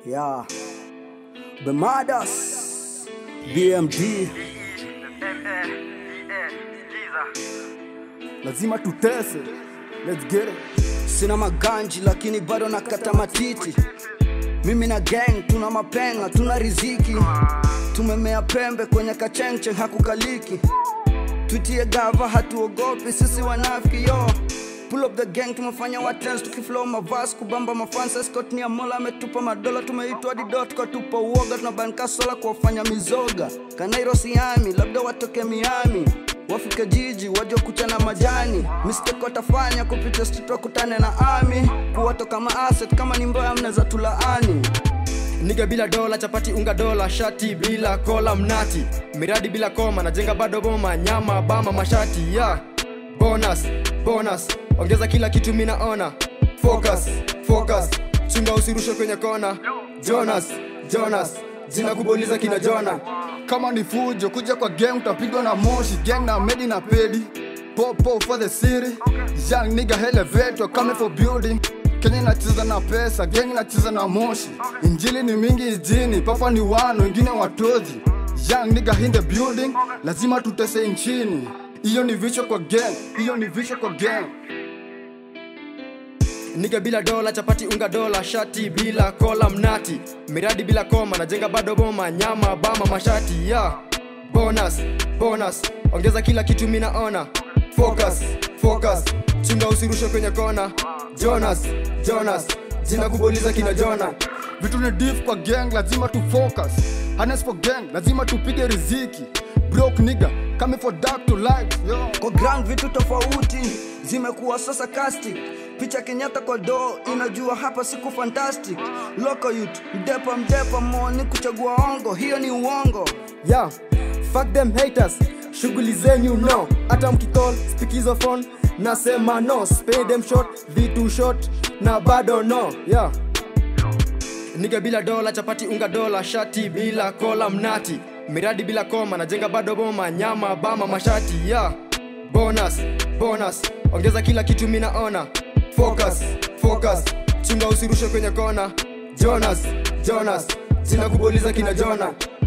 Yeah. Bemadas. BMD. Lazima tutese. Let's get it. Sina maganji lakini bado nakata matiti. Mimi na gang tuna mapenga, tuna riziki. Tumemea pembe kwenye kachenche hakukaliki. Tutie gava hatuogopi sisi wanafiki yo. Pull up the gang tumefanya watens tukiflow mavas kubamba mafans Scott ni amola ametupa madola tumeitwa didot kwa tupa uoga tunabanka sola kuwafanya mizoga Kanairo Siami labda watoke Miami wafike jiji waje kuchana majani mistake watafanya kupita street wakutane na ami kuwatoka maasset kama ni mbaya mnaweza tulaani niga bila dola chapati unga dola shati bila kola mnati miradi bila koma najenga bado boma nyama bama mashati ya yeah. bonus bonus ongeza kila kitu minaona focus focus chunga usirushe kwenye kona jonas jonas jina kuboliza kina jona kama ni fujo kuja kwa gang utapigwa na moshi gang na medi na pedi popo for the city young nigga elevator coming for building Kenya inacheza na pesa, gang inacheza na moshi. Injili ni mingi ijini, papa ni wano, wengine watozi. Young nigga in the building, lazima tutese nchini. Hiyo ni vichwa kwa gang, hiyo ni vichwa kwa gang. niga bila dola chapati unga dola shati bila kola mnati miradi bila koma najenga bado boma nyama bama mashati ya yeah. bonus bonus ongeza kila kitu minaona focus focus chunga usirushe kwenye kona jonas jonas jina kuboliza kina jona Vitu ni diff kwa gang, lazima tu focus. Harness for gang, lazima tupige riziki. Broke nigga, coming for dark to light. Yo. kwa ground vitu tofauti zimekuwa sasa castic picha kenyatta kwa do inajua hapa siku fantastic loco youth mdepa mdepa moni kuchagua ongo hiyo ni uongo yeah. fuck them haters shughuli zenyu no hata mkicall spikizo phone nasema no spay them short vitu short na bado no yeah niga bila dola chapati unga dola shati bila kola mnati miradi bila koma najenga bado boma nyama bama mashati ya yeah. bonus bonus ongeza kila kitu minaona focus focus chunga usirushe kwenye kona jonas jonas jina kuboliza kina jona